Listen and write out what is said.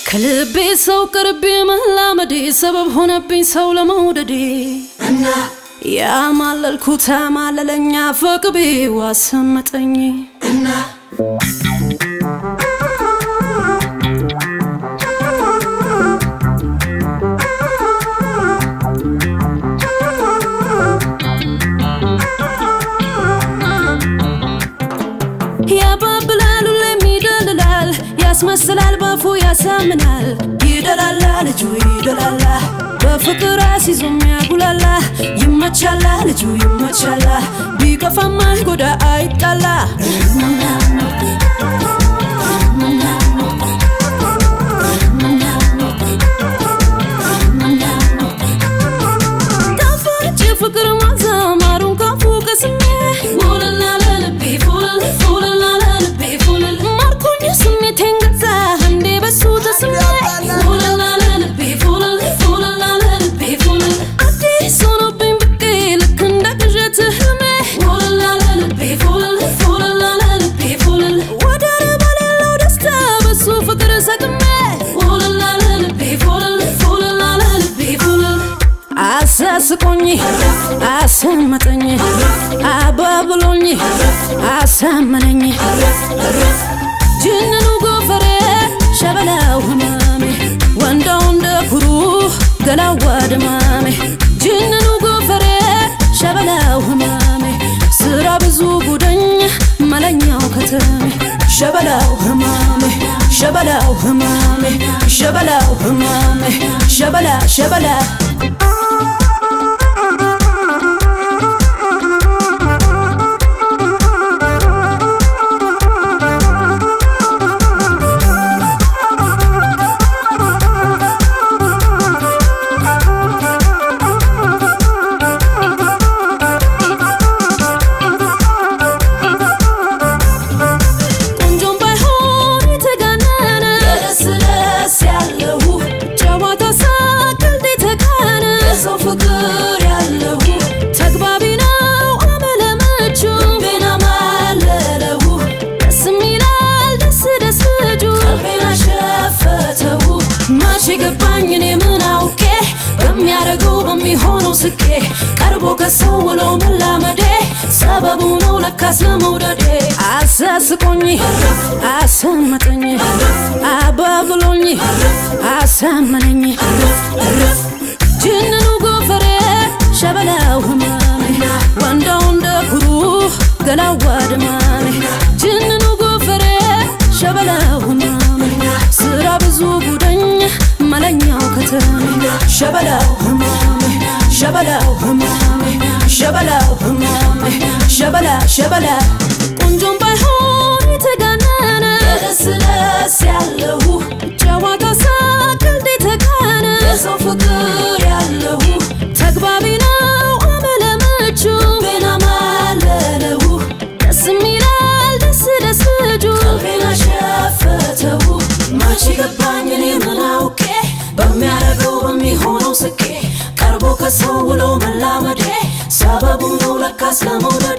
ከልቤ ሰው ቅርቤ መላመዴ ሰበብ ሆነብኝ ሰው ለመውደዴ እና ያማለልኩት አማለለኛ ፈቅቤ ዋሰመጠኝ እና ያባብላል ሁሌም ይደልላል ያስመስላል ባፉ ያሳምናል ይደላላ ልጁ ይደላላ በፍቅር አስይዞም ያጉላላ ይመቻላ ልጁ ይመቻላ ቢከፋማ ጎዳ አይጣላ ጣፋጭ ፍቅር ማዛ ማሩን ካፉ ቀስሜ ፉልላ ለልቤ ፉልል ፉልላ ለልቤ ፉልል ማርኮኝ ስሜቴን ገዛ እንዴ በሱ ተስሜ ፉልላ ለልቤ ፉልል ፉልላ ለልቤ ፉልል አዲስ ሆኖብኝ ብቄ ልክ እንደ ቅዠት ህልሜ ፉልላ ለልቤ ፉልል ፉልላ ለልቤ ፉልል ወደር በሌለው ደስታ በሱ ፍቅር ሰቅሜ ፉልላ ለልቤ ፉልል ፉልላ ለልቤ ፉልል አሳስቆኝ አሰመጠኝ አባብሎኝ አሳመነኝ ጅንኑ ጎፈሬ ሸበላው ህመሜ ወንዳው እንደ ኩሩ ገላዋ ድማሜ ጅንኑ ጎፈሬ ሸበላው ህመሜ ስራ ብዙ ጉደኝ መለኛው ከተሜ ሸበላው ህመሜ ሸበላው ህመሜ ሸበላው ህመሜ ሸበላ ሸበላ ቆንጆም ባይሆን የተጋነነ ደስ ደስ ያለው ጨዋታ ሳቅ ቀልድ የተካነ የሰው ፍቅር ያለው ተግባቢ ነው አመለመቹ ቤና ማለለው ደስ የሚላል ደስ ደስ ልጁ ቀልቤን አሸፈተው መቼ ገባኝ እኔ ምን አውቄ በሚያደርገው በሚሆነው ስቄ ቀርቦ ከሰው ውሎ መላመዴ ሰበቡ ነው ለካስ ለመውደዴ አሳስቆኝ አሰመጠኝ አባብሎኝ አሳመነኝ ጅንኑ ጎፈሬ ሸበላው ህመሜ ወንዳው እንደ ኩሩ ገላዋ ድማሜ ጅንኑ ጎፈሬ ሸበላው ህመሜ ስራ ብዙ ጉደኝ መለኛው ከተሜ ሸበላው ህመሜ ሸበላው ህመሜ ሸበላው ህመሜ ሸበላ ሸበላ ቆንጆም ባይሆን የተጋነነ ደስ ደስ ያለው ጨዋታ ሳቅ ቀልድ የተካነ የሰው ፍቅር ያለው ተግባቢ ነው አመለመቹ ቤና ማለለው ደስ የሚላል ደስ ደስ ልጁ ቀልቤን አሸፈተው መቼ ገባኝ እኔ ምን አውቄ በሚያደርገው በሚሆነው ስቄ ቀርቦ ከሰው ውሎ መላመዴ ሰበቡ ነው ለካስ ለመውደዴ